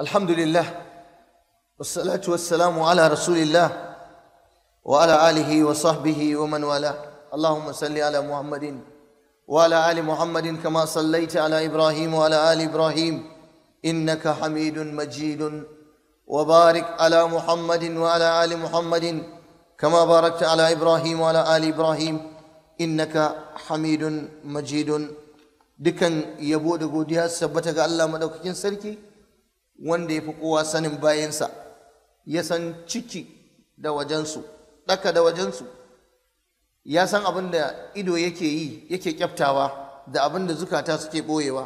الحمد لله والصلاة والسلام على رسول الله وعلى آله وصحبه ومن والاه اللهم صل على محمد وعلى آل محمد كما صليت على إبراهيم وعلى آل إبراهيم إنك حميد مجيد وبارك على محمد وعلى آل محمد كما باركت على إبراهيم وعلى آل إبراهيم إنك حميد مجيد dukan yabo da godiya sabbata ga Allah madaukakin sarki wanda ya fi kowa sanin bayansa ya san ciki da wajensu ɗaka da wajensu ya san abin da ido yake yi yake kyaftawa da abin da zukata suke ɓoyewa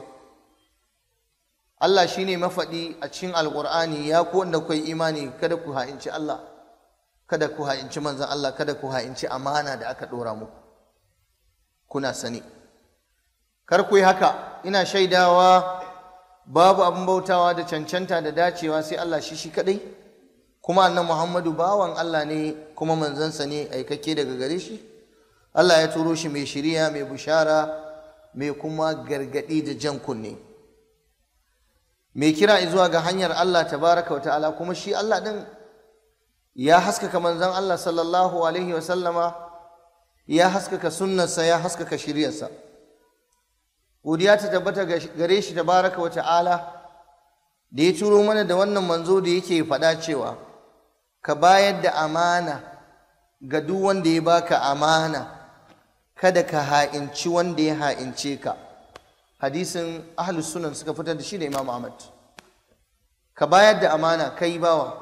Allah shine mafaɗi a cikin alƙur'ani ya ku wanda kai imani kada ku ha'inci Allah kada ku ha'inci manzon Allah kada ku ha'inci amana da aka ɗora muku kuna sani kar ku yi haka ina shaidawa babu abin bautawa da cancanta da dacewa sai Allah shi shi kadai kuma annan Muhammadu bawan Allah ne kuma manzansa ne aikakke daga gare shi Allah ya turo shi mai shiriya mai bushara mai kuma gargadi da jan kunne mai kira zuwa ga hanyar Allah tabaraka wa ta'ala kuma shi Allah din ya haskaka manzon Allah sallallahu alaihi wa sallama ya haskaka sunnarsa ya haskaka shiriyarsa godiya ta tabbata gare shi tabaraka wa ta'ala da ya turo mana da wannan manzo da yake faɗa cewa ka bayar da amana ga duk wanda ya baka amana kada ka ha'inci wanda ya ha'ince ka hadisin ahlus sunan suka fitar da shi da imam ahmad ka bayar da amana kai bawa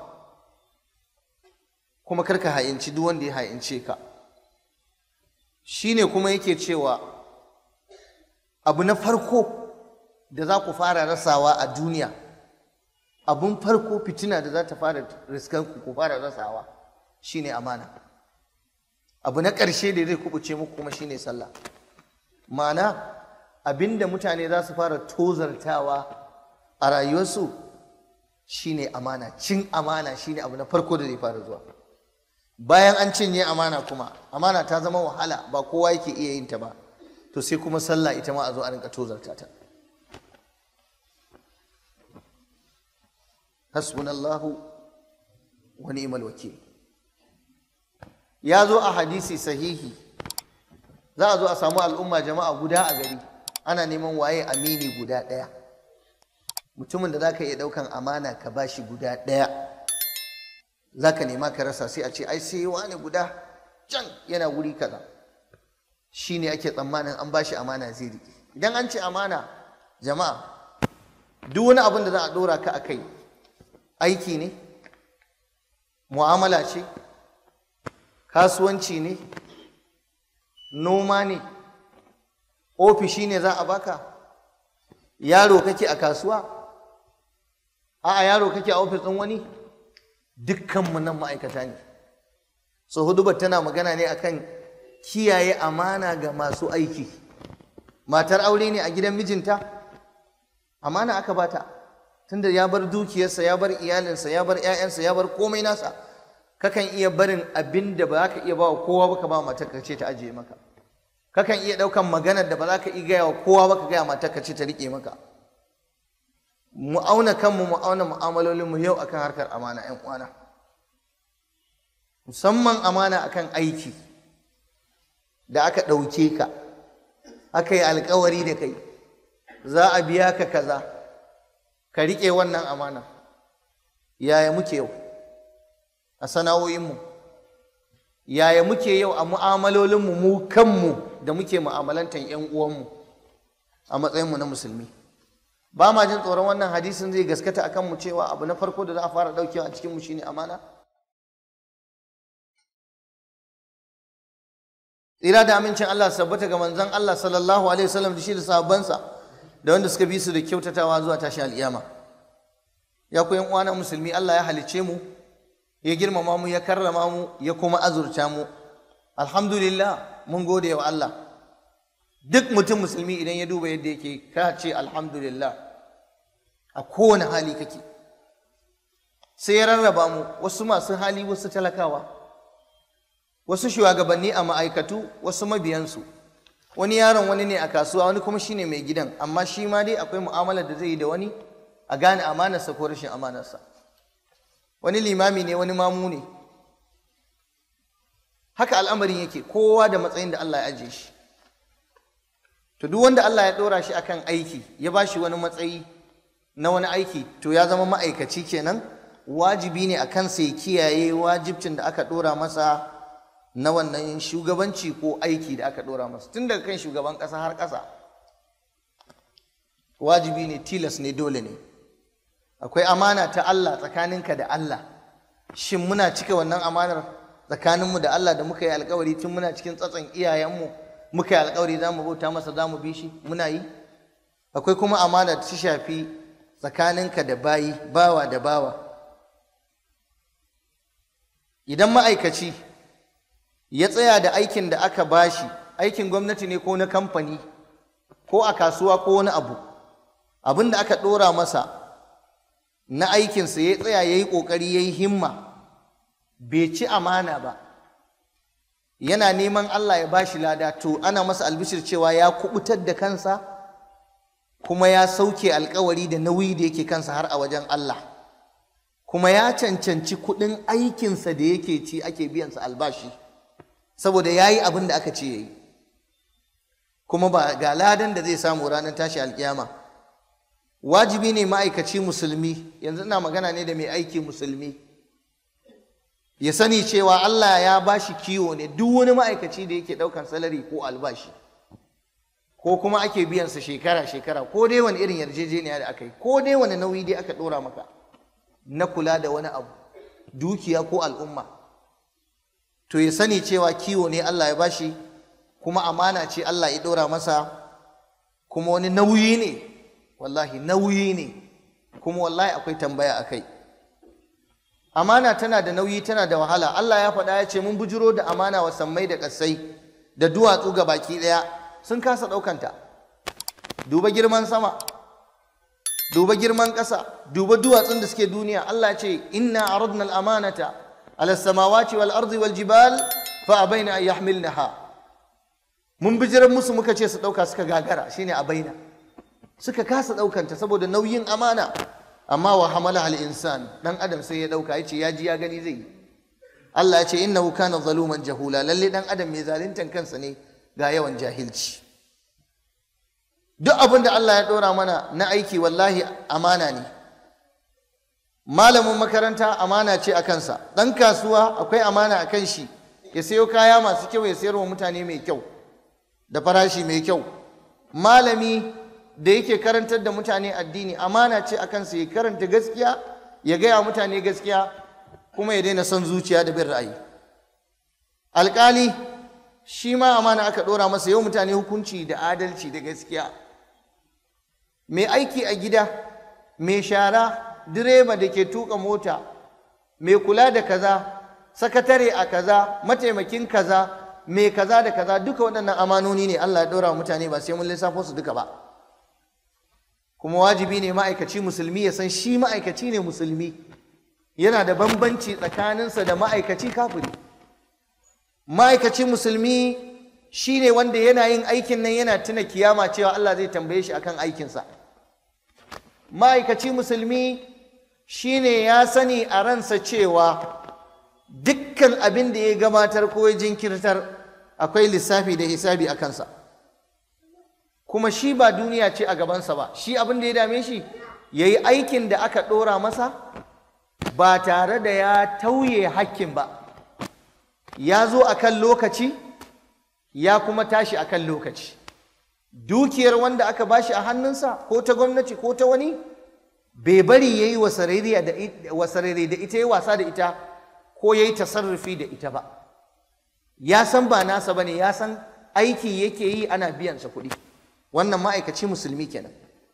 kuma kar ka ha'inci duk wanda ya ha'ince ka shine kuma yake cewa abu na farko da za ku fara rasawa a duniya abun farko fitina da za ta fara riskan ku fara rasawa shine amana abu na ƙarshe da zai kubuce muku kuma shine sallah ma'ana abinda mutane za su fara tozartawa a rayuwarsu shine amana cin amana shine abu na farko da zai fara zuwa bayan an cinye amana kuma amana ta zama wahala ba kowa yake iya yin ta ba to sai kuma sallah ita ma a zo a rinka tozarta ta hasbunallahu wa ni'mal wakil ya zo a hadisi sahihi za a zo a samu al'umma jama'a guda a gari ana neman waye amini guda ɗaya mutumin da zaka iya ɗaukan amana ka bashi guda ɗaya zaka nema ka rasa sai a ce ai sai wani guda can yana wuri kaza shi ne ake tsammanin an bashi amana zai riƙe idan an ce amana jama'a duk wani abin da za a ɗora ka a kai aiki ne mu'amala ce kasuwanci ne noma ne ofishi ne za a baka yaro kake a kasuwa a'a yaro kake a ofis ɗin wani dukkanmu nan ma'aikata ne so hudubar tana magana ne akan kiyaye amana ga masu aiki matar aure ne a gidan mijinta amana aka bata tunda ya bar dukiyarsa ya bar iyalinsa ya bar 'ya'yansa ya bar komai nasa kakan iya barin abin da ba za ka iya ba wa kowa ba ka ba matar ka ce ta ajiye maka kakan iya ɗaukan maganar da ba za ka iya gaya wa kowa ba ka gaya matar ka ce ta riƙe maka mu auna kanmu mu auna mu'amalolinmu yau akan harkar amana 'yan uwana musamman amana akan aiki da aka ɗauke ka aka yi alkawari da kai za a biya ka kaza ka riƙe wannan amana yaya muke yau a sana'o'inmu yaya muke yau a mu'amalolinmu mu kanmu da muke mu'amalantar 'yan uwanmu a matsayinmu na musulmi ba ma jin tsoron wannan hadisin zai gaskata a kanmu cewa abu na farko da za a fara ɗaukewa a cikinmu shine amana tsira da amincin Allah sabbata ga manzon Allah sallallahu alaihi wasallam da shi da sahabbansa da wanda suka bi su da kyautatawa zuwa tashi al'iyama ya ku yan uwana musulmi Allah ya halice mu ya girmama mu ya karrama mu ya kuma azurta mu alhamdulillah mun gode wa Allah duk mutum musulmi idan ya duba yadda yake ka ce alhamdulillah a kowane hali kake sai ya rarraba mu wasu masu hali wasu talakawa wasu shugabanni a ma'aikatu wasu mabiyansu wani yaron wani ne a kasuwa wani kuma shine mai gidan amma shi ma dai akwai mu'amalar da zai yi da wani a a gane amanarsa ko rashin amanarsa wani limami ne wani mamu ne haka al'amarin yake kowa da matsayin da Allah ya ajiye shi to duk wanda Allah ya ɗora shi akan aiki ya ba shi wani matsayi na wani aiki to ya zama ma'aikaci kenan wajibi ne a kansa ya kiyaye wajibcin da aka ɗora masa na wannan shugabanci ko aiki da aka ɗora masa tun daga kan shugaban ƙasa har ƙasa wajibi ne tilas ne dole ne akwai amana ta Allah tsakaninka da Allah shin muna cika wannan amanar tsakaninmu da Allah da muka yi alkawari tun muna cikin tsatson iyayenmu muka yi alkawari za mu bauta masa za mu bi shi muna yi akwai kuma amana ta shafi tsakaninka da bayi bawa da bawa idan ma'aikaci ya tsaya da aikin da aka bashi aikin gwamnati ne ko na kamfani ko a kasuwa ko wani abu abin da aka ɗora masa na aikinsa ya tsaya ya yi ƙoƙari ya yi himma bai ci amana ba yana neman Allah ya bashi lada to ana masa albishir cewa ya kubutar da kansa kuma ya sauke alkawari da nauyi da yake kansa har a wajen Allah kuma ya cancanci kuɗin aikinsa da yake ci ake biyansa albashi saboda ya yi abin da aka ce ya yi kuma ba ga ladan da zai samu ranar tashi alkiyama wajibi ne ma'aikaci musulmi yanzu ina magana ne da mai aiki musulmi ya sani cewa Allah ya ba shi kiwo ne duk wani ma'aikaci da yake ɗaukan salari ko albashi ko kuma ake biyansa shekara-shekara ko dai wani irin yarjejeniya da aka yi ko dai wani nauyi dai aka ɗora maka na kula da wani abu dukiya ko al'umma to ya sani cewa kiwo ne Allah ya bashi kuma amana ce Allah ya ɗora masa kuma wani nauyi ne wallahi nauyi ne kuma wallahi akwai tambaya a kai amana tana da nauyi tana da wahala Allah ya faɗa ya ce mun bujiro da amana wa sammai da ƙasai da duwatsu ga baki ɗaya sun kasa ɗaukanta duba girman sama duba girman ƙasa duba duwatsun da suke duniya Allah ya ce inna aradna al-amanata ala samawati wal ardi wal jibal fa abaina an yahmilnaha mun bijiran musu muka ce su ɗauka suka gagara shine abaina suka kasa ɗaukanta saboda nauyin amana amma wa hamala al insan dan adam sai ya dauka yace ya ji ya gani zai Allah ya ce innahu kana zaluman jahula lalle dan adam mai zaluntan kansa ne ga yawan jahilci duk abin da Allah ya dora mana na aiki wallahi amana ne malamin makaranta amana ce a kansa dan kasuwa akwai amana a kan shi ya sayo kaya masu kyau ya sayar wa mutane mai kyau da farashi mai kyau malami da yake karantar da mutane addini amana ce a kansa ya karanta gaskiya ya gaya mutane gaskiya kuma ya daina son zuciya da bin ra'ayi alƙali shi ma amana aka ɗora masa yau mutane hukunci da adalci da gaskiya mai aiki a gida mai shara direba da ke tuka mota mai kula da kaza sakatare a kaza mataimakin kaza mai kaza da kaza duka waɗannan amanoni ne Allah ya ɗora wa mutane ba sai mun lissafo su duka ba kuma wajibi ne ma'aikaci musulmi ya san shi ma'aikaci ne musulmi yana da bambanci tsakaninsa da ma'aikaci kafiri ma'aikaci musulmi shi ne wanda yana yin aikin nan yana tuna kiyama cewa Allah zai tambaye shi akan aikinsa ma'aikaci musulmi shi ne ya sani a ransa cewa dukkan abin da ya gabatar ko ya jinkirtar akwai lissafi da hisabi a kansa kuma shi ba duniya ce a gabansa ba shi abin da ya dame shi ya yi aikin da aka ɗora masa ba tare da ya tauye hakkin ba ya zo a kan lokaci ya kuma tashi a kan lokaci dukiyar wanda aka bashi a hannunsa ko ta gwamnati ko ta wani bai bari ya yi wasarere da ita ya wasa da ita ko ya yi tasarrufi da ita ba ya san ba nasa ba ne ya san aiki yake yi ana biyansa kuɗi wannan ma'aikaci musulmi kenan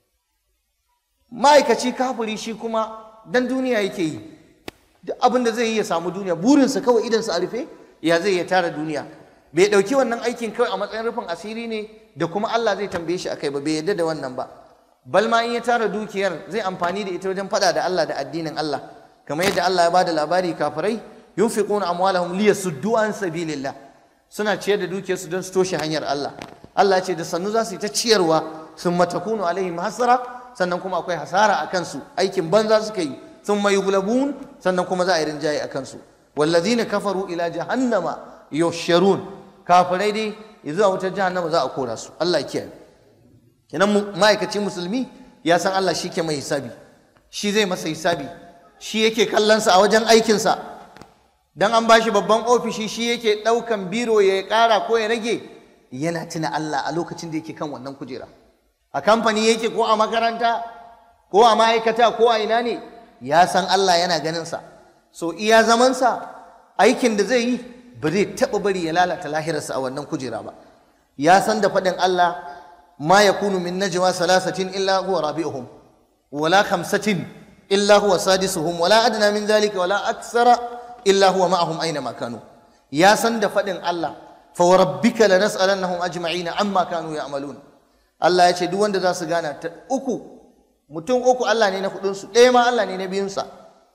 ma'aikaci kafiri shi kuma dan duniya yake yi duk abin da zai yi ya samu duniya burinsa kawai idansa a rufe ya zai ya tara duniya bai ɗauki wannan aikin kawai a matsayin rufin asiri ne da kuma Allah zai tambaye shi akai ba bai yarda da wannan ba bal ma in ya tara dukiyar zai amfani da ita wajen faɗa da Allah da addinin Allah kamar yadda Allah ya bada labari kafirai yunfiquna amwalahum liyasuddu an sabilillah suna ciyar da dukiyarsu don su toshe hanyar Allah Allah ce da sannu za su yi ta ciyarwa sun matakunu alaihim hasara sannan kuma akwai hasara a kansu aikin banza suka yi sun mai gulabun sannan kuma za a yi rinjaye a kansu wallazina kafaru ila jahannama yusharun kafirai dai zuwa wutar jahannama za a kora su Allah ya kiyaye kenan ma'aikaci musulmi ya san Allah shi ke mai hisabi shi zai masa hisabi shi yake kallonsa a wajen aikinsa dan an bashi babban ofishi shi yake ɗaukan biro ya ƙara ko ya rage yana tuna Allah a lokacin da yake kan wannan kujera a kamfani yake ko a makaranta ko a ma'aikata ko a ina ne ya san Allah yana ganinsa so iya zamansa aikin da zai yi ba zai taɓa bari ya lalata lahirarsa a wannan kujera ba ya san da faɗin Allah ma yakunu min najwa salasatin illa huwa rabi'uhum wala khamsatin illa huwa sadisuhum wala adna min zalika wala aksara illa huwa ma'ahum aina ma kanu ya san da faɗin Allah fa wa rabbika lanas'alannahum ajma'ina amma kanu ya'malun Allah ya ce duk wanda za su gana ta uku mutum uku Allah ne na hudun su ɗaya ma Allah ne na biyun sa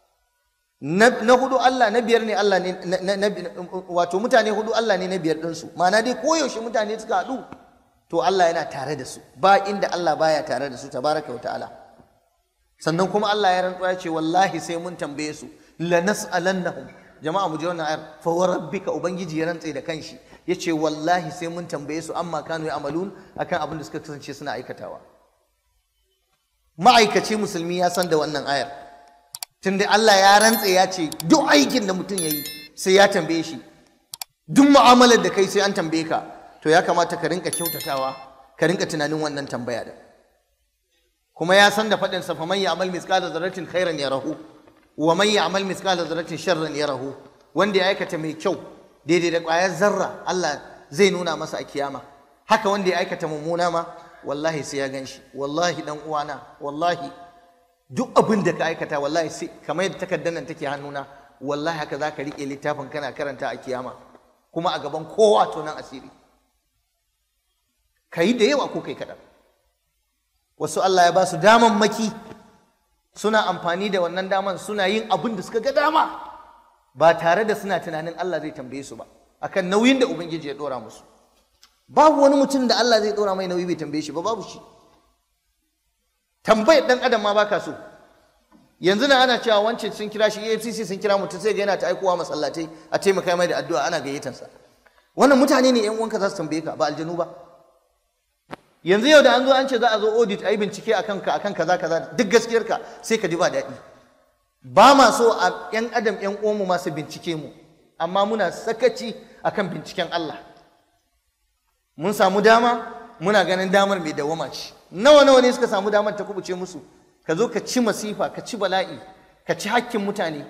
na hudu Allah na biyar ne Allah ne wato mutane hudu Allah ne na biyar din su ma'ana dai koyaushe mutane suka haɗu to Allah yana tare da su ba inda Allah baya tare da su tabaraka wa ta'ala sannan kuma Allah ya rantsuwa ya ce wallahi sai mun tambaye su lanas'alannahum jama'a mu je wannan ayar fa wa rabbika ubangiji ya rantse da kanshi yace wallahi sai mun tambaye su amma kanu ya'malun akan abin da suka kasance suna aikatawa ma'aikaci musulmi ya san da wannan ayar tunda Allah ya rantse ya ce duk aikin da mutum yayi sai ya tambaye shi duk mu'amalar da kai sai an tambaye ka to ya kamata ka rinka kyautatawa ka rinka tunanin wannan tambaya da kuma ya san da faɗin sa faman ya'mal mithqala dharratin khairan yarahu wa man ya'mal mithqala dharratin sharran yarahu wanda ya aikata mai kyau daidai da ƙwayar zarra Allah zai nuna masa a kiyama haka wanda ya aikata mummuna ma wallahi sai ya ganshi wallahi dan uwana wallahi duk abin da ka aikata wallahi sai kamar yadda takardar nan take hannuna wallahi haka zaka rike littafin kana karanta a kiyama kuma a gaban kowa to nan asiri kai da yawa ko kai kaɗan wasu Allah ya ba su damammaki suna amfani da wannan daman suna yin abin da suka ga dama ba tare da suna tunanin Allah zai tambaye su ba akan nauyin da ubangiji ya dora musu babu wani mutum da Allah zai dora mai nauyi bai tambaye shi ba babu shi tambayar dan adam ma baka so yanzu na ana cewa wancan sun kira shi AFCC sun kira mutum sai ga yana ta aikowa masallatai a taimaka mai da addu'a ana gayyatansa wannan mutane ne yan uwanka za su tambaye ka ba aljanu ba yanzu yau da an zo an ce za a zo audit a yi bincike a kanka a kan kaza kaza duk gaskiyarka sai ka ji ba daɗi ba ma so a ‘yan adam ‘yan uwanmu masu bincike mu amma muna sakaci a kan binciken Allah mun samu dama muna ganin damar mai dawama ce nawa nawa ne suka samu damar ta kubuce musu ka zo ka ci masifa ka ci bala'i ka ci hakkin mutane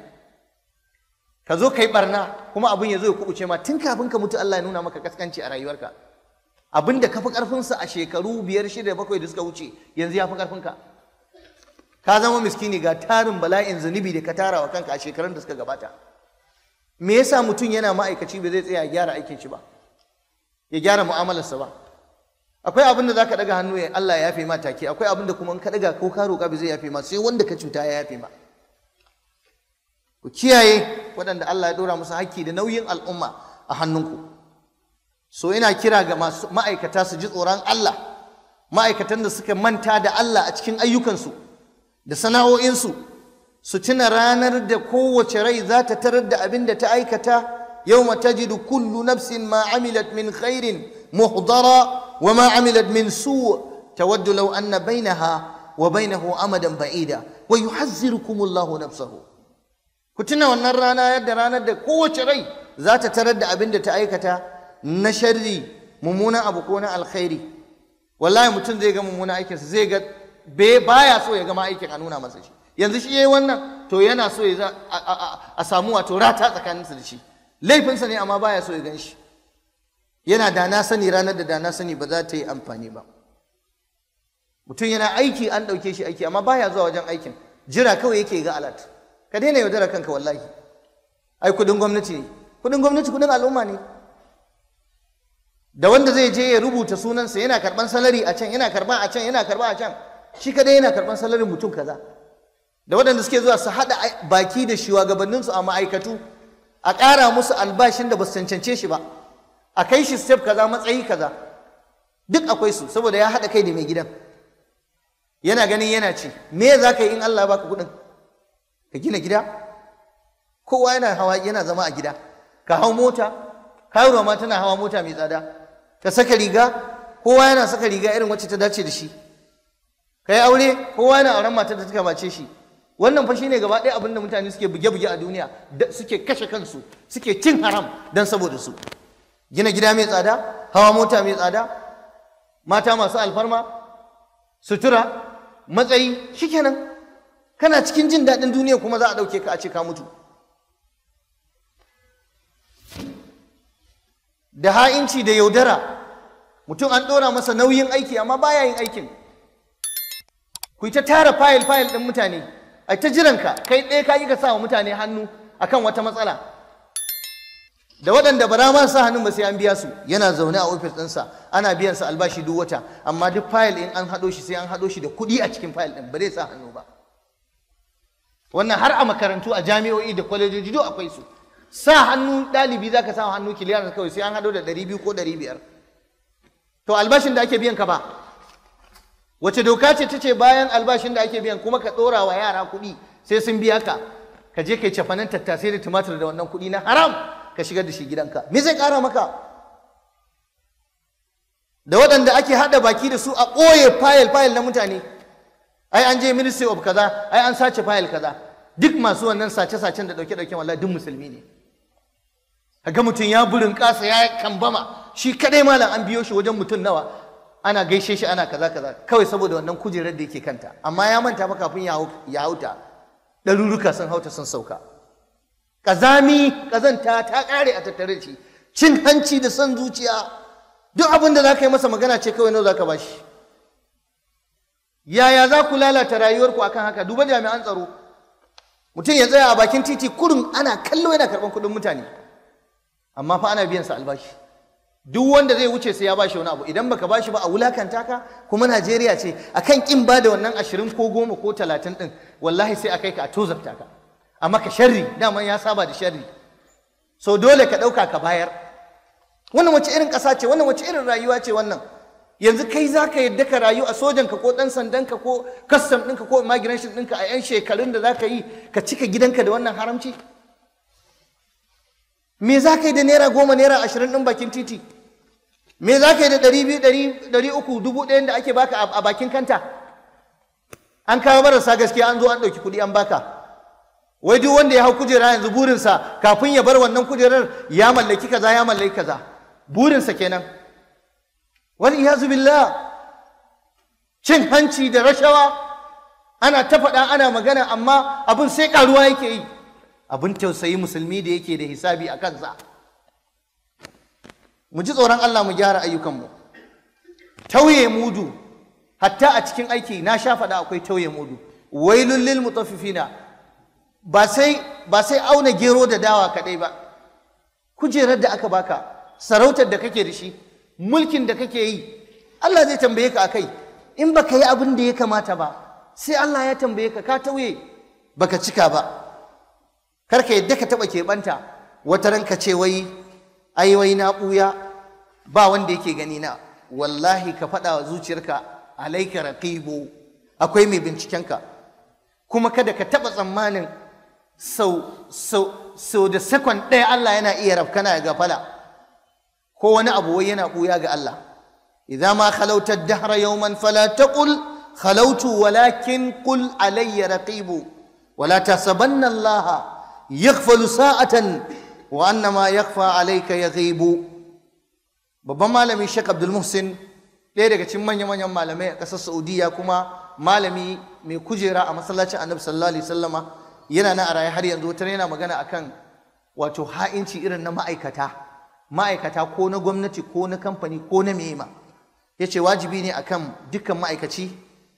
ka zo ka yi barna kuma abin ya zo ya kubuce ma tun kafin ka mutu Allah ya nuna maka kaskanci a rayuwarka abin da ka fi ƙarfinsa a shekaru biyar shida bakwai da suka wuce yanzu ya fi ƙarfinka ka zama miskini ga tarin bala'in zunubi da ka tara wa kanka a shekarun da suka gabata me yasa mutum yana ma'aikaci ba zai tsaya ya gyara aikin shi ba ya gyara mu'amalarsa ba akwai abin da za ka ɗaga hannu ya Allah ya yafe ma take akwai abin da kuma in ka ɗaga ko ka roƙa ba zai yafe ma sai wanda ka cuta ya yafe ma ku kiyaye waɗanda Allah ya ɗora musu hakki da nauyin al'umma a hannunku so ina kira ga masu ma'aikata su ji tsoron Allah ma'aikatan da suka manta da Allah a cikin ayyukansu da sana'o'insu su tuna ranar da kowace rai za ta tarar da abin da ta aikata yawma tajidu kullu nafsin ma amilat min khairin muhdara wa ma amilat min su tawaddu law anna bainaha wa bainahu amadan ba'ida wa yuhazzirukum Allahu nafsahu ku tuna wannan rana yadda ranar da kowace rai za ta tarar da abin da ta aikata na sharri mummunan abu ko na alkhairi wallahi mutum zai ga mummunan aikinsa zai ga baya so ya gama aikin a nuna masa shi yanzu shi yayi wannan to yana so ya a samu wato rata tsakaninsa da shi laifinsa ne amma baya so ya gan shi yana da na sani ranar da da na sani ba za ta yi amfani ba mutum yana aiki an ɗauke shi aiki amma baya zuwa wajen aikin jira kawai yake ga alat ka daina yaudara kanka wallahi ai kudin gwamnati ne kudin gwamnati kudin al'umma ne da wanda zai je ya rubuta sunansa yana karban salari a can yana karba a can yana karba a can shi kadai yana karban salarin mutum kaza da waɗanda suke zuwa su haɗa baki da shugabanninsu a ma'aikatu a ƙara musu albashin da ba su cancance shi ba a kai shi step kaza matsayi kaza duk akwai su saboda ya haɗa kai da mai gidan yana ganin yana ci me za ka yi in Allah baka kuɗin ka gina gida kowa yana hawa yana zama a gida ka hau mota karuwa ma tana hawa mota mai tsada ka saka riga kowa yana saka riga irin wacce ta dace da shi ka yi aure kowa yana auren matar da ta kamace shi wannan fa shine gaba ɗaya abin da mutane suke buge-buge a duniya suke kashe kansu suke cin haram don saboda su gina gida mai tsada hawa mota mai tsada mata masu alfarma sutura matsayi shikenan kana cikin jin daɗin duniya kuma za a ɗauke ka a ce ka mutu da ha'inci da yaudara mutum an ɗora masa nauyin aiki amma baya yin aikin ku ta tara fayil fayil ɗin mutane a ta jiranka kai ɗaya ka yi ka sa wa mutane hannu akan wata matsala da waɗanda ba ma sa hannun ba sai an biya su yana zaune a ofis ɗinsa ana biyan sa albashi duk wata amma duk fayil in an haɗo shi sai an haɗo shi da kuɗi a cikin fayil ɗin ba zai sa hannu ba wannan har a makarantu a jami'o'i da kwalejoji duk akwai su sa hannu ɗalibi za ka sa hannu kiliyar kawai sai an haɗo da ɗari biyu ko ɗari biyar to albashin da ake biyan ka ba wace doka ce ta ce bayan albashin da ake biyan kuma ka ɗora wa yara kuɗi sai sun biya ka ka je ka yi cafanin tattasai da tumatir da wannan kuɗi na haram ka shigar da shi gidanka me zai ƙara maka da waɗanda ake haɗa baki da su a ɓoye fayil fayil na mutane ai an je ministry of kaza ai an sace fayil kaza duk masu wannan sace-sacen da ɗauke-ɗauke wallahi duk musulmi ne ga mutum ya burin ƙasa ya kambama shi kadai malam an biyo shi wajen mutum nawa ana gaishe shi ana kaza kaza kawai saboda wannan kujerar da yake kanta amma ya manta fa kafin ya hauta ɗaruruka sun hauta sun sauka ƙazami ƙazanta ta ƙare a tattare shi cin hanci da son zuciya duk abin da za ka yi masa magana ce kawai nawa za ka bashi yaya za ku lalata rayuwarku akan haka duba jami'an tsaro mutum ya tsaya a bakin titi kurum ana kallo yana karɓan kuɗin mutane amma fa ana biyan sa albashi duk wanda zai wuce sai ya bashi wani abu idan baka bashi ba a wulakanta ka kuma Najeriya ce akan kin ba da wannan ashirin ko goma ko talatin din wallahi sai a kai ka a tozarta ka a maka sharri daman ya saba da sharri so dole ka ɗauka ka bayar wannan wace irin ƙasa ce wannan wace irin rayuwa ce wannan yanzu kai za ka yadda ka rayu a sojanka ko ɗan sandanka ko kastam ɗinka ko immigration ɗinka a 'yan shekarun da za ka yi ka cika gidanka da wannan haramci me za ka yi da naira goma naira ashirin ɗin bakin titi me za ka yi da ɗari biyu ɗari uku dubu ɗayan da ake baka a bakin kanta an kawo marasa gaskiya an zo an ɗauki kuɗi an baka wai duk wanda ya hau kujera yanzu burinsa kafin ya bar wannan kujerar ya mallaki kaza ya mallaki kaza burinsa kenan wani iyazu billah cin hanci da rashawa ana ta faɗa ana magana amma abin sai ƙaruwa yake yi abin tausayi musulmi da yake da hisabi a kansa mu ji tsoron Allah mu gyara ayyukanmu tauye mudu hatta a cikin aiki na sha faɗa akwai tauye mudu wailul lil mutaffifina ba sai ba sai auna gero da dawa kaɗai ba kujerar da aka baka sarautar da kake da shi mulkin da kake yi Allah zai tambaye ka akai in baka yi abin da ya kamata ba sai Allah ya tambaye ka ka tauye baka cika ba kar ka yadda ka taba keɓanta wata ranka ce wai ai wai na ɓuya ba wanda yake gani na wallahi ka faɗa wa zuciyarka alaika raqibu akwai mai bincikenka kuma kada ka taɓa tsammanin sau sau sau da sakon ɗaya Allah yana iya rafkana ya gafala ko wani abu wai yana ɓuya ga Allah idza ma khalauta ad-dahra yawman fala taqul khalautu walakin qul alayya raqibu wala tasabanna Allah yaghfalu sa'atan wa annama yakhfa alayka yaghibu babban malami Sheikh Abdul Muhsin ɗaya daga cikin manyan manyan malamai a ƙasar Saudiya kuma malami mai kujera a masallacin Annabi sallallahu alaihi wasallama yana nan a raye har yanzu wata yana magana akan wato ha'inci irin na ma'aikata ma'aikata ko na gwamnati ko na kamfani ko na mema ya ce wajibi ne akan dukkan ma'aikaci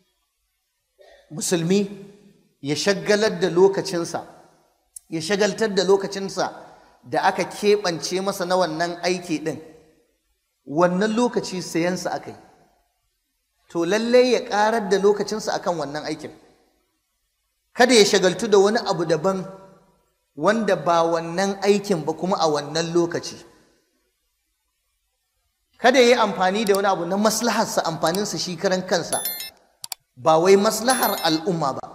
musulmi ya shagalar da lokacinsa ya shagaltar da lokacinsa da aka keɓance masa na wannan aiki ɗin wannan lokaci sayansa aka yi to lallai ya ƙarar da lokacinsa akan wannan aikin kada ya shagaltu da wani abu daban wanda ba wannan aikin ba kuma a wannan lokaci kada ya yi amfani da wani abu na maslaharsa amfaninsa shi karan kansa ba wai maslahar al'umma ba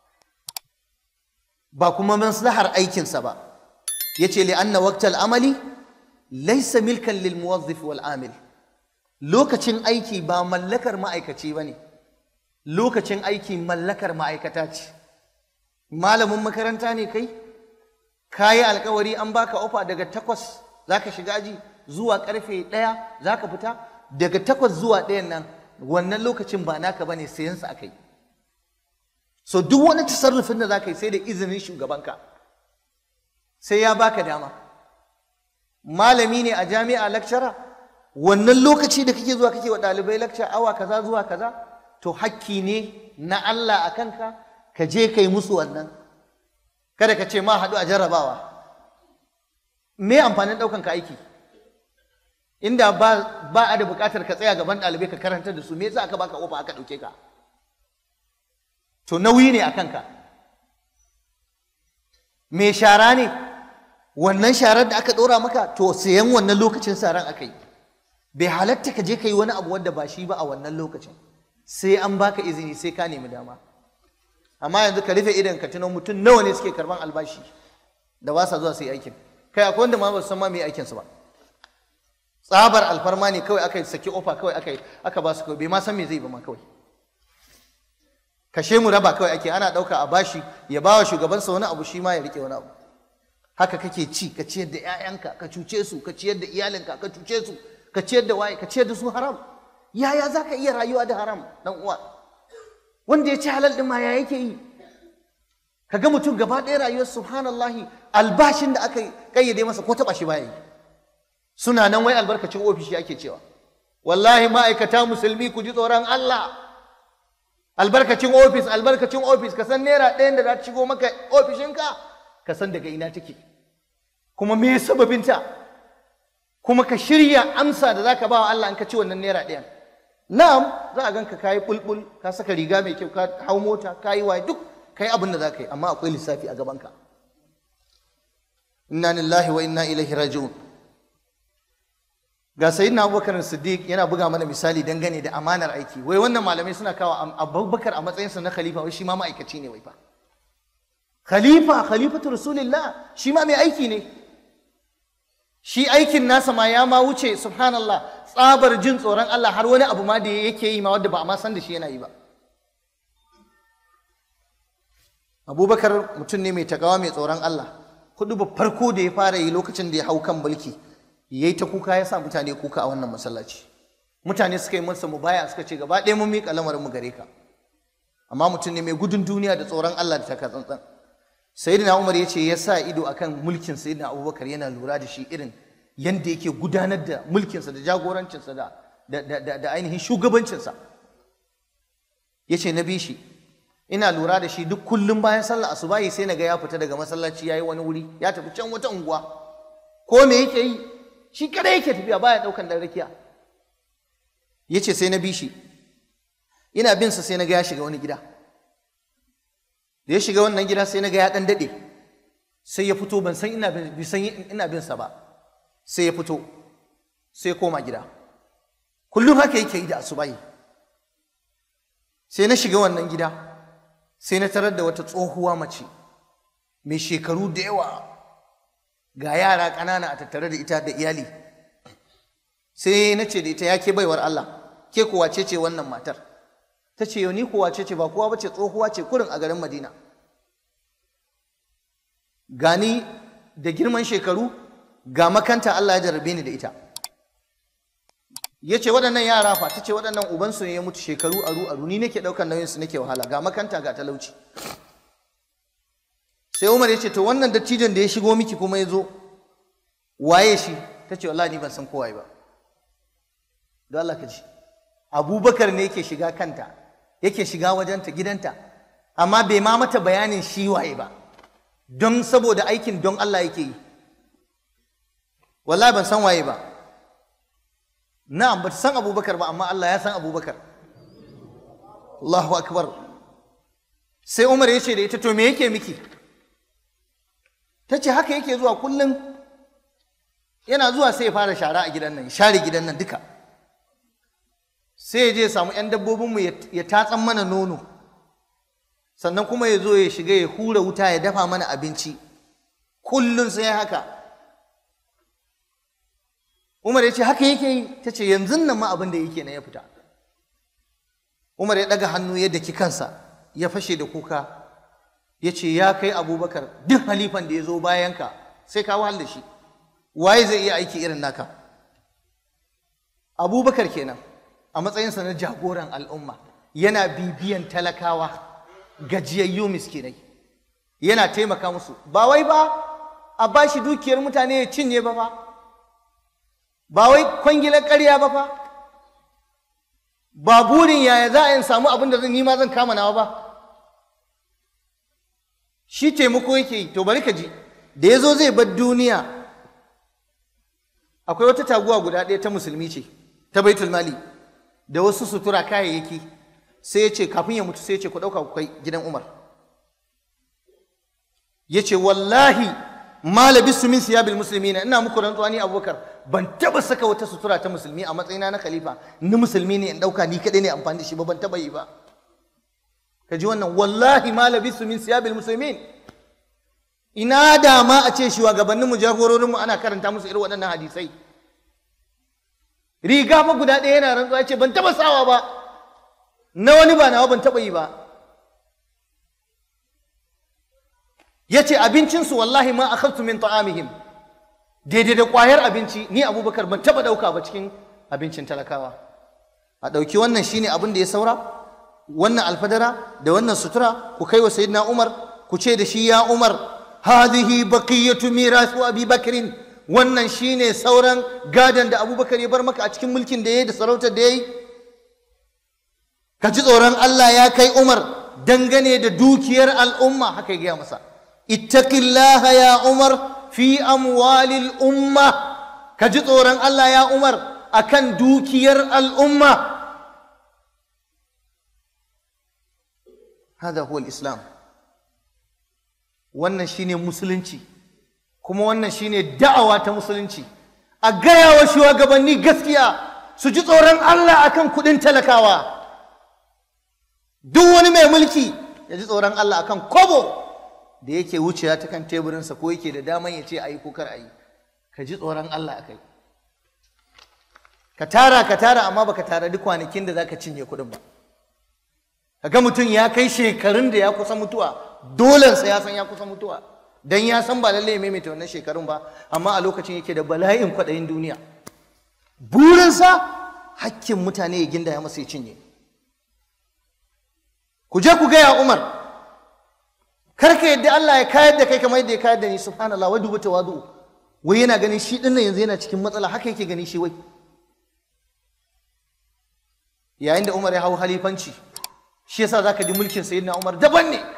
ba kuma maslahar aikinsa ba ya ce li'anna waqtal amali laisa milkan lil muwazzif wal amil lokacin aiki ba mallakar ma'aikaci ba ne lokacin aiki mallakar ma'aikata ce malamin makaranta ne kai ka yi alkawari an baka ofa daga takwas za ka shiga aji zuwa karfe ɗaya za ka fita daga takwas zuwa ɗayan nan wannan lokacin ba naka ba ne sayansa aka yi so duk wani tasarrufin da za ka yi sai da izinin shugabanka sai ya baka dama malami ne a jami'a lakcara wannan lokaci da kake zuwa kake wa ɗalibai lakca awa kaza zuwa kaza to hakki ne na Allah a kanka ka je kai musu wannan kada ka ce ma haɗu a jarrabawa me amfanin ɗaukan ka aiki inda ba ba a da buƙatar ka tsaya gaban ɗalibai ka karantar da su me yasa aka baka ofa aka ɗauke ka to nauyi ne a kanka me shara ne wannan sharar da aka ɗora maka to sayan wannan lokacin saran aka yi bai halatta ka je ka yi wani abu wanda ba shi ba a wannan lokacin sai an baka izini sai ka nemi dama amma yanzu ka rufe idan ka tuno mutum nawa ne suke karban albashi da ba sa zuwa su yi aikin kai akwai wanda ma ba su san ma me aikin su ba tsabar alfarma ne kawai aka saki ofa kawai aka aka ba su kawai bai ma san me zai ba ma kawai kashe mu raba kawai ake ana ɗauka a bashi ya ba wa shugabansa wani abu shi ma ya rike wani abu haka kake ci ka ciyar da 'ya'yanka ka cuce su ka ciyar da iyalinka ka cuce su ka ciyar da waye ka ciyar da su haram yaya za ka iya rayuwa da haram dan uwa wanda ya ci halal din ma ya yake yi ka ga mutum gaba ɗaya rayuwar subhanallahi albashin da aka kayyade masa ko taɓa shi baya yi suna nan wai albarkacin ofishi ake cewa wallahi ma'aikata musulmi ku ji tsoron Allah albarkacin ofis albarkacin ofis ka san naira ɗayan da za ta shigo maka ofishinka ka san daga ina take kuma me sababinta kuma ka shirya amsa da zaka ba wa Allah in ka ci wannan naira ɗayan na'am za a ganka kayi bulbul ka saka riga mai kyau ka hau mota ka yi waye duk kai abin da za ka yi amma akwai lissafi a gabanka inna lillahi wa inna ilaihi raji'un ga sayyidina abubakar siddiq yana buga mana misali dangane da amanar aiki wai wannan malamai suna kawo abubakar a matsayinsa na khalifa wai shi ma ma'aikaci ne wai fa khalifa khalifatu rasulillah shi ma mai aiki ne shi aikin nasa ma ya ma wuce subhanallah tsabar jin tsoron Allah har wani abu ma da yake yi ma wanda ba a ma san da shi yana yi ba abubakar mutum ne mai takawa mai tsoron Allah hudu ba farko da ya fara yi lokacin da ya hau kan mulki ya yi ta kuka ya sa mutane kuka a wannan masallaci mutane suka yi masa mubaya suka ce gaba ɗaya mun miƙa lamarin mu gare ka amma mutum ne mai gudun duniya da tsoron Allah da taka tsantsan sayyidina Umar ya ce ya sa ido akan mulkin sayyidina Abubakar yana lura da shi irin yanda yake gudanar da mulkinsa da jagorancinsa da da ainihin shugabancinsa ya ce na bi shi ina lura da shi duk kullum bayan sallah asubahi sai na ga ya fita daga masallaci ya yi wani wuri ya tafi can wata unguwa ko me yake yi shi kada yake tafiya baya daukan dan rakiya yace sai na bi shi ina bin sa sai na ga ya shiga wani gida da ya shiga wannan gida sai na ga ya dan dade sai ya fito ban san ina bin san ina bin sa ba sai ya fito sai koma gida kullum haka yake yi da asubahi sai na shiga wannan gida sai na tarar da wata tsohuwa mace mai shekaru da yawa ga yara ƙanana a tattare da ita da iyali sai na ce da ita ya ke baiwar Allah ke kuwa ce ce wannan matar ta ce yau ni kuwa ce ce ba kowa bace tsohuwa ce kurin a garin Madina gani da girman shekaru ga makanta Allah ya jarrabe ni da ita ya ce waɗannan yara fa ta ce waɗannan ubansu ne ya mutu shekaru aru aru ni nake ɗaukar nauyinsu nake wahala ga makanta ga talauci sai umar ya ce to wannan dattijon da ya shigo miki kuma ya zo waye shi ta ce wallahi ni ban san kowaye ba don Allah ka ji abubakar ne yake shiga kanta yake shiga wajenta gidanta amma bai ma mata bayanin shi waye ba don saboda aikin don Allah yake yi wallahi ban san waye ba na'am ba san abubakar ba amma Allah ya san abubakar Allahu akbar sai umar ya ce da ita to me yake miki ta ce haka yake zuwa kullum yana zuwa sai ya fara shara a gidan nan share gidan nan duka sai ya je samu 'yan dabbobinmu ya tatsan mana nono sannan kuma ya zo ya shiga ya hura wuta ya dafa mana abinci kullum sai haka umar ya ce haka yake yi ta ce yanzu nan ma abin da yake na ya fita umar ya ɗaga hannu ya daki kansa ya fashe da kuka ya ce ya kai abubakar duk halifan da ya zo bayanka sai ka wahal da shi waye zai iya aiki irin naka abubakar kenan a matsayinsa na jagoran al'umma yana bibiyan talakawa gajiyayyu miskinai yana taimaka musu ba wai ba a bashi dukiyar mutane ya cinye ba fa ba wai kwangilar ƙarya ba fa ba burin yaya za a yin samu abin da zan nima zan kama nawa ba shi taimako yake yi to bari ka ji da ya zo zai bar duniya akwai wata taguwa guda ɗaya ta musulmi ce ta baitul mali da wasu sutura kayayyaki sai ya ce kafin ya mutu sai ya ce ku ɗauka ku kai gidan umar ya ce wallahi ma labisu min siyabil muslimina ina muku rantsuwa ni abubakar ban taɓa saka wata sutura ta musulmi a matsayina na khalifa ni musulmi ne in ɗauka ni kaɗai ne amfani da shi ba ban taɓa yi ba ka ji wannan wallahi ma labisu min siyabil muslimin ina da ma a ce shugabanninmu jagororinmu ana karanta musu irin waɗannan hadisai riga fa guda ɗaya yana rantsuwa ce ban taɓa sawa ba na wani ba nawa ban taɓa yi ba ya ce abincinsu wallahi ma akhadtu min ta'amihim daidai da ƙwayar abinci ni abubakar ban taɓa ɗauka ba cikin abincin talakawa a ɗauki wannan shine abin da ya saura wannan alfadara da wannan sutura ku kai wa sayyidina umar ku ce da shi ya umar hadhihi baqiyatu mirasu abi bakrin wannan shine sauran gadon da abubakar ya bar maka a cikin mulkin da ya yi da sarautar da ya yi ka ji tsoron allah ya kai umar dangane da dukiyar al'umma haka ya gaya masa ittaqillaha ya umar fi amwalil umma ka ji tsoron allah ya umar akan dukiyar al'umma هذا هو الإسلام wannan shine musulunci kuma wannan shine da'awa ta musulunci a gaya wa shugabanni gaskiya su ji tsoron Allah akan kudin talakawa duk wani mai mulki ya ji tsoron Allah akan kobo da yake wucewa ta kan teburinsa ko yake da daman ya ce a yi ko kar a yi ka ji tsoron Allah akai ka tara ka tara amma baka tara duk kwanakin da zaka cinye kudin ba kaga mutum ya kai shekarun da ya kusa mutuwa dolensa ya san ya kusa mutuwa dan ya san ba lallai ya maimaita wannan shekarun ba amma a lokacin yake da bala'in kwaɗayin duniya burinsa hakkin mutane ya ginda ya masa ya cinye ku je ku gaya umar kar ka yadda Allah ya kayar da kai kamar yadda ya kayar da ni subhanallah wa dubu tawadu wai yana ganin shi dinnan yanzu yana cikin matsala haka yake gani shi wai yayin da umar ya hau halifanci shi yasa zaka ji mulkin sayyidina Umar daban ne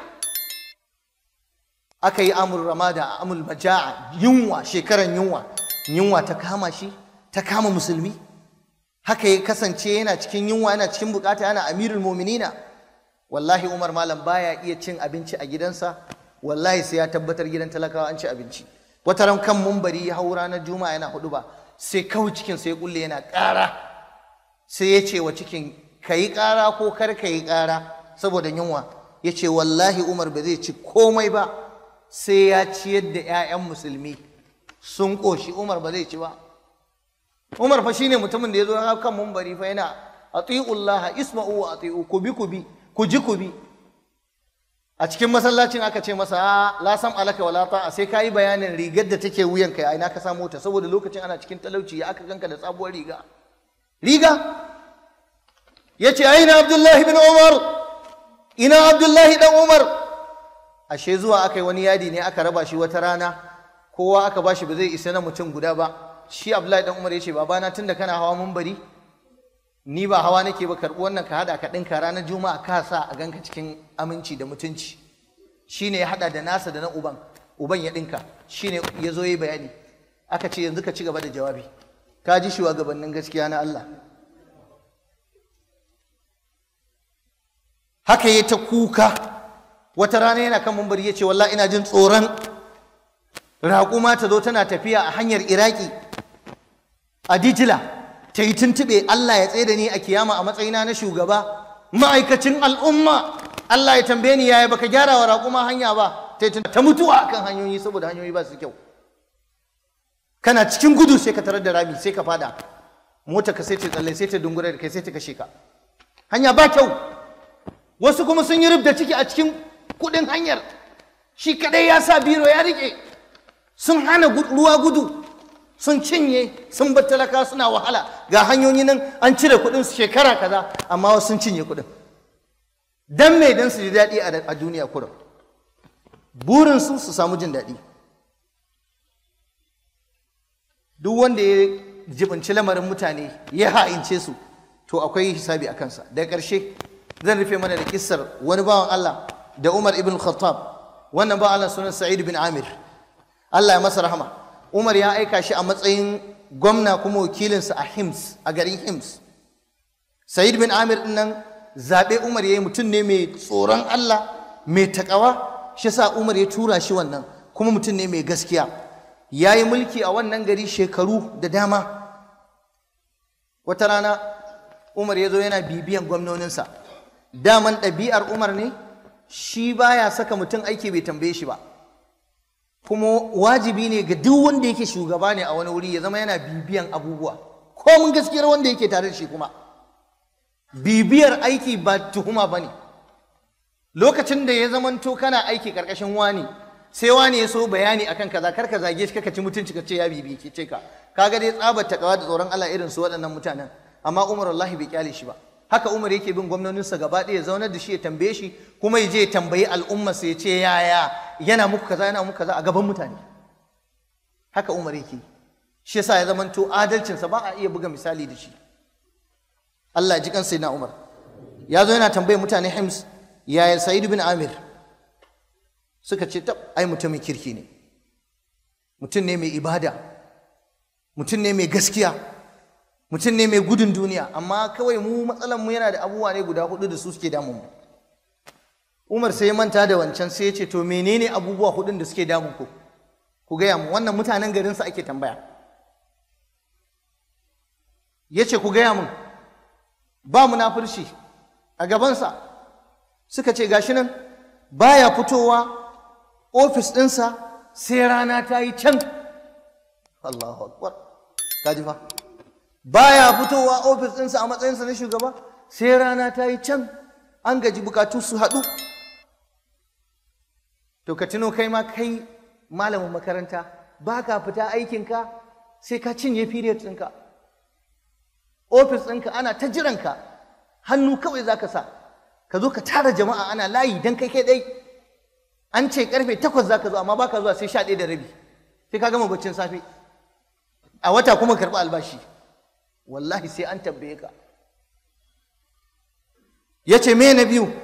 aka yi amur ramada amul maja'a yunwa shekaran yunwa yunwa ta kama shi ta kama musulmi haka ya kasance yana cikin yunwa yana cikin bukata yana amirul muminina wallahi Umar malam baya iya cin abinci a gidansa wallahi sai ya tabbatar gidan talakawa an ci abinci wata ran kan mumbari ya hau ranar juma'a yana hudu ba sai kawai cikin sai kulle yana ƙara sai ya ce wa cikin ka yi ƙara ko kar ka yi ƙara saboda yunwa ya ce wallahi umar ba zai ci komai ba sai ya ciyar da 'ya'yan musulmi sun ƙoshi umar ba zai ci ba umar fa shine mutumin da ya zo kan mumbari fa yana atiullaha isma'u wa atiu ku bi ku bi ku ji ku bi a cikin masallacin aka ce masa la sam alaka wala ta'a sai kayi bayanin rigar da take wuyanka ya ina ka samu ta saboda lokacin ana cikin talauci ya aka ganka da sabuwar riga riga ya ce aina abdullahi bin umar ina abdullahi dan umar ashe zuwa aka yi wani yadi ne aka raba shi wata rana kowa aka ba shi ba zai isa na mutum guda ba shi abdullahi dan umar ya ce babana tun da kana hawa mumbari ni ba hawa nake ba karɓi wannan ka haɗa ka ɗinka ranar juma'a ka sa a ganka cikin aminci da mutunci shine ya haɗa da nasa da na uban uban ya ɗinka shine ya zo yi bayani aka ce yanzu ka ci gaba da jawabi ka ji shugabannin gaskiya na Allah haka ya ta kuka wata rana yana kan mumbari ya ce wallahi ina jin tsoron raƙuma ta zo tana tafiya a hanyar iraki a dijila ta yi tuntuɓe Allah ya tsaye da ni a kiyama a matsayina na shugaba ma'aikacin al'umma Allah ya tambaye ni yaya baka gyara wa raƙuma hanya ba ta ta mutuwa akan hanyoyi saboda hanyoyi ba su kyau kana cikin gudu sai ka tarar da rami sai ka fada mota ka sai ta tsalle sai ta dungura da kai sai ta kashe ka hanya ba kyau wasu kuma sun yi rubda ciki a cikin kuɗin hanyar shi kadai ya sa biro ya rike sun hana ruwa gudu sun cinye sun bar talaka suna wahala ga hanyoyi nan an cire kuɗin su shekara kaza amma wasu sun cinye kuɗin dan me dan su ji daɗi a duniya kurum burin su su samu jin daɗi duk wanda ya jibinci lamarin mutane ya ha'ince su to akwai hisabi a kansa daga ƙarshe zan rufe mana da kissar wani bawan Allah da Umar ibn Khattab wannan bawan Allah sunan Sa'id bin Amir Allah ya masa rahama Umar ya aika shi a matsayin gwamna kuma wakilinsa a Hims a garin Hims Sa'id bin Amir din nan zaɓe Umar ya yi mutum ne mai tsoron Allah mai takawa shi sa Umar ya tura shi wannan kuma mutum ne mai gaskiya ya yi mulki a wannan gari shekaru da dama wata rana Umar ya zo yana bibiyan gwamnoninsa daman ɗabi'ar Umar ne shi baya saka mutum aiki bai tambaye shi ba kuma wajibi ne ga duk wanda yake shugaba ne a wani wuri ya zama yana bibiyan abubuwa ko mun gaskiyar wanda yake tare da shi kuma bibiyar aiki ba tuhuma ba ne lokacin da ya zamanto kana aiki karkashin wani sai wani ya so bayani akan kaza kar ka zage shi kaka ci mutunci ka ce ya bibi ke ce ka kaga dai tsabar takawa da tsoron Allah irin su waɗannan mutanen amma Umar wallahi bai kyale shi ba haka Umar yake bin gwamnoninsa gaba ɗaya ya zaunar da shi ya tambaye shi kuma ya je ya tambayi al'umma sai ya ce yaya yana muku kaza yana muku kaza a gaban mutane haka Umar yake shi yasa ya zamanto adalcinsa ba a iya buga misali da shi Allah ji kan na Umar ya zo yana tambaye mutane Hims yaya Sa'id bin Amir suka ce tab ai mutumin kirki ne mutum ne mai ibada mutum ne mai gaskiya mutum ne mai gudun duniya amma kawai mu matsalan mu yana da abubuwa ne guda hudu da su suke damun mu Umar sai ya manta da wancan sai ya ce to menene abubuwa hudun da suke damun ku ku gaya mu wannan mutanen garin sa ake tambaya ya ce ku gaya mun ba munafurci a gabansa suka ce gashi nan baya fitowa ofis ɗinsa sai rana ta yi can Allahu akbar kaji fa baya fitowa ofis ɗinsa a matsayinsa na shugaba sai rana ta yi can an gaji bukatu su haɗu to ka tuno kai ma kai malamin makaranta ba ka fita aikinka sai ka cinye period ɗinka ofis ɗinka ana ta jiranka hannu kawai za ka sa ka zo ka tara jama'a ana layi don kai kai ɗai an ce karfe takwas za ka zo amma ba ka zuwa sai sha ɗaya da rabi sai ka gama baccin safe a wata kuma karɓi albashi wallahi sai an tambaye ka ya ce me na biyu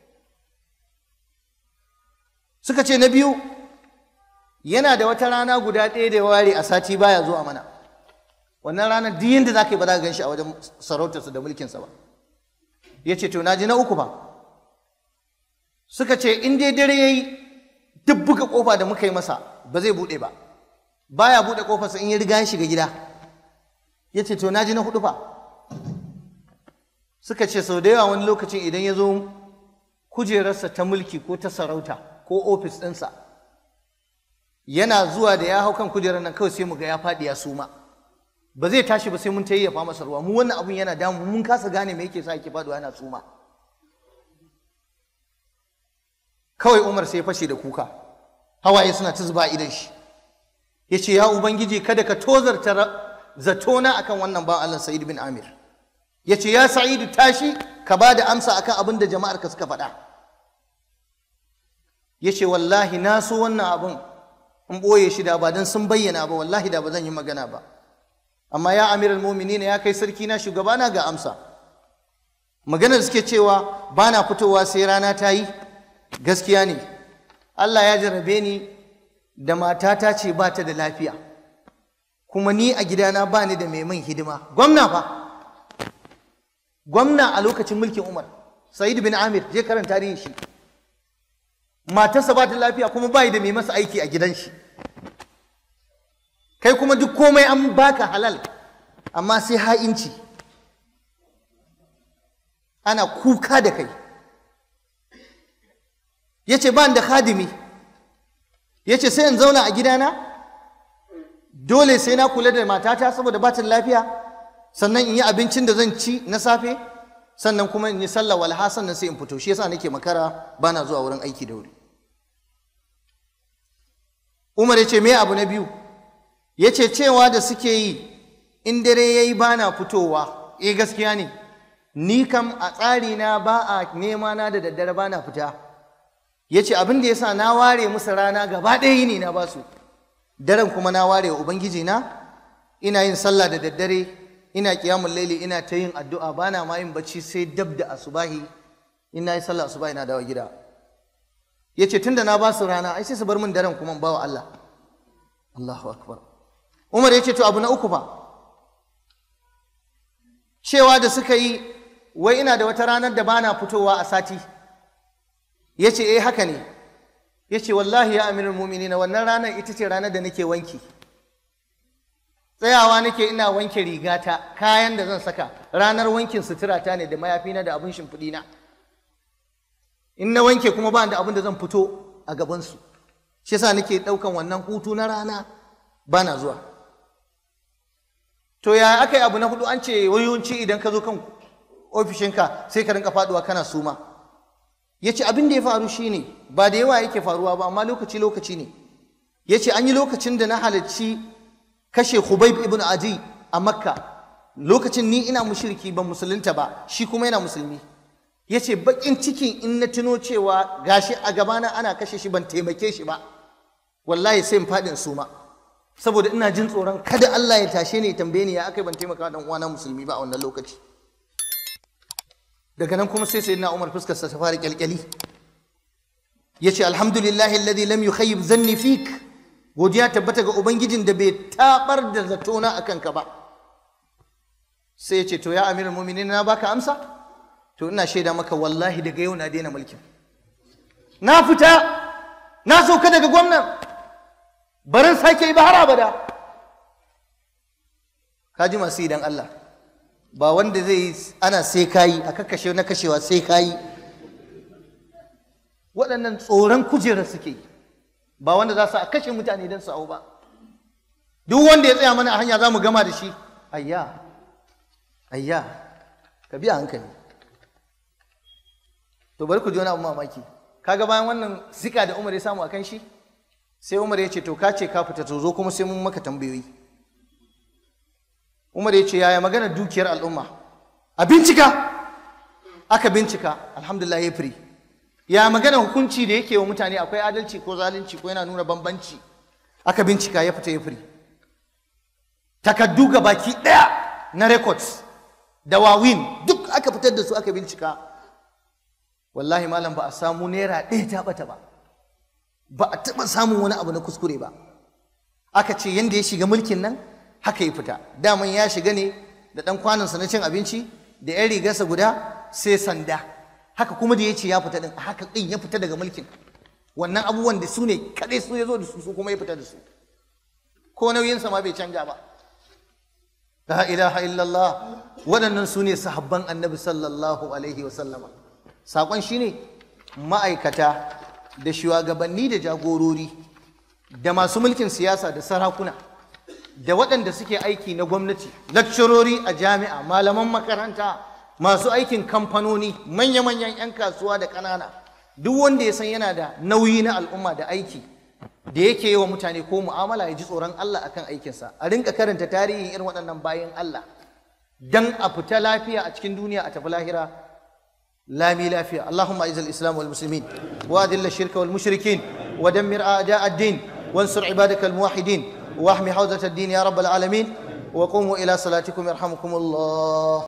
suka ce na biyu yana da wata rana guda ɗaya da ware a sati baya zuwa mana wannan ranar duk yadda za ka yi ba za ka gan shi a wajen sarautarsa da mulkinsa ba ya ce to na ji na uku ba suka ce in dai dare ya yi duk buga kofa da muka yi masa ba zai buɗe ba baya buɗe kofarsa in ya riga ya shiga gida ya ce to na ji na hudu fa suka ce sau da yawa wani lokacin idan ya zo kujerarsa ta mulki ko ta sarauta ko ofis ɗinsa yana zuwa da ya hau kan kujerar nan kawai sai mu ga ya faɗi ya suma ba zai tashi ba sai mun tayyafa masa ruwa mu wannan abun yana damu mun kasa gane me yake sa yake faɗuwa yana suma kawai Umar sai ya fashe da kuka hawaye suna ta zuba idan shi ya ce ya ubangiji kada ka tozarta zatona akan wannan ba Allah Sa'id bin Amir ya ce ya Sa'idu tashi ka ba da amsa akan abin da jama'ar ka suka faɗa ya ce wallahi na so wannan abin in ɓoye shi da ba don sun bayyana ba wallahi da ba zan yi magana ba amma ya amiral muminina ya kai sarki na shugabana ga amsa maganar suke cewa ba na fitowa sai rana ta yi gaskiya ne Allah ya jarrabe ni da matata ce ba ta da lafiya kuma ni a gidana ba ni da mai min hidima gwamna fa gwamna a lokacin mulkin umar sa'id bin amir je karanta tarihin shi matarsa ba ta lafiya kuma ba da mai masa aiki a gidan shi kai kuma duk komai an baka halal amma sai ha'inci ana kuka da kai ya ce ba da khadimi ya ce sai in zauna a gidana dole sai na kula da matata saboda ba ta lafiya sannan in yi abincin da zan ci na safe sannan kuma in yi sallah walha sannan sai in fito shi yasa nake makara bana zuwa wurin aiki da wuri Umar ya ce me abu na biyu ya ce cewa da suke yi in dare ya yi bana fitowa eh gaskiya ne ni kam a tsari na ba a nema na da daddare bana fita ya ce abin da ya sa na ware musu rana gaba ɗaya ne na basu daren kuma na ware wa ubangiji na ina yin sallah da daddare ina kiyamun laili ina ta yin addu'a bana ma yin bacci sai dab da asubahi ina yi sallah asubahi na dawo gida ya ce tunda na ba su rana ai sai su bar min daren kuma ba wa Allah Allahu akbar Umar ya ce to abu na uku fa cewa da suka yi wai ina da wata ranar da bana fitowa a sati ya ce eh haka ne ya ce wallahi ya amirin mumini na wannan ranar ita ce ranar da nake wanki tsayawa nake ina wanke rigata kayan da zan saka ranar wankin suturata ne da mayafina da abin shimfiɗina in na wanke kuma ba da abin da zan fito a gabansu shi yasa nake ɗaukan wannan hutu na rana ba na zuwa to ya aka yi abu na hudu an ce wayoyinci idan ka zo kan ofishinka sai ka rinka faduwa kana suma ya ce abin da ya faru shine ba da yawa yake faruwa ba amma lokaci lokaci ne ya ce an yi lokacin da na halarci kashe Khubayb ibn Adi a Makka lokacin ni ina mushriki ban musulunta ba shi kuma yana musulmi ya ce baƙin cikin in na tuno cewa gashi a gabana ana kashe shi ban taimake shi ba wallahi sai in faɗin suma saboda ina jin tsoron kada Allah ya tashe ni ya tambaye ni ya aka ban taimaka dan uwana musulmi ba a wannan lokaci daga nan kuma sai sayyidina Umar fuskarsa ta fara kyalkyali yace alhamdulillahi alladhi lam yukhayyib zanni fik godiya tabbata ga ubangijin da bai tabar da zatona akan ka ba sai yace to ya amirul mu'minin na baka amsa to ina shaida maka wallahi daga yau na daina mulkin na fita na sauka daga gwamnan barin sake yi ba har abada kaji masu idan Allah ba wanda zai ana sai kayi a kakkashe na kashewa sai kayi waɗannan tsoron kujerar suke yi ba wanda za su a kashe mutane don su hau ba duk wanda ya tsaya mana a hanya za mu gama da shi ayya ayya ka biya hankali to bari ku ji wani abu mamaki kaga bayan wannan zika da Umar ya samu akan shi sai Umar ya ce to ka ce ka fita to zo kuma sai mun maka tambayoyi Umar ya ce yaya magana dukiyar al'umma a bincika aka bincika alhamdulillah ya firi ya magana hukunci da yake wa mutane akwai adalci ko zalunci ko yana nuna bambanci aka bincika ya fita ya firi takaddu ga baki ɗaya na records da wawin duk aka fitar da su aka bincika wallahi malam ba a samu naira ɗaya ta ɓata ba ba a taɓa samun wani abu na kuskure ba aka ce yadda ya shiga mulkin nan haka ya fita daman ya shiga ne da ɗan kwanansa na cin abinci da 'yan rigarsa guda sai sanda haka kuma da ya ce ya fita ɗin haka ɗin ya fita daga mulkin wannan abubuwan da su ne kaɗai su ya zo da su su kuma ya fita da su ko nauyinsa ma bai canja ba la ilaha illallah waɗannan su ne sahabban annabi sallallahu alaihi wa sallama saƙon shi ne ma'aikata da shugabanni da jagorori da masu mulkin siyasa da sarakuna da waɗanda suke aiki na gwamnati lakcirori a jami'a malaman makaranta masu aikin kamfanoni manya-manyan 'yan kasuwa da ƙanana duk wanda ya san yana da nauyi na al'umma da aiki da yake yi wa mutane ko mu'amala ya ji tsoron Allah akan aikinsa a rinka karanta tarihin irin waɗannan bayan Allah dan a fita lafiya a cikin duniya a tafi lahira لامي لافيا اللهم اعز الاسلام والمسلمين واذل الشرك والمشركين ودمر اعداء الدين وانصر عبادك الموحدين واحمي حوزه الدين يا رب العالمين وقوموا الى صلاتكم يرحمكم الله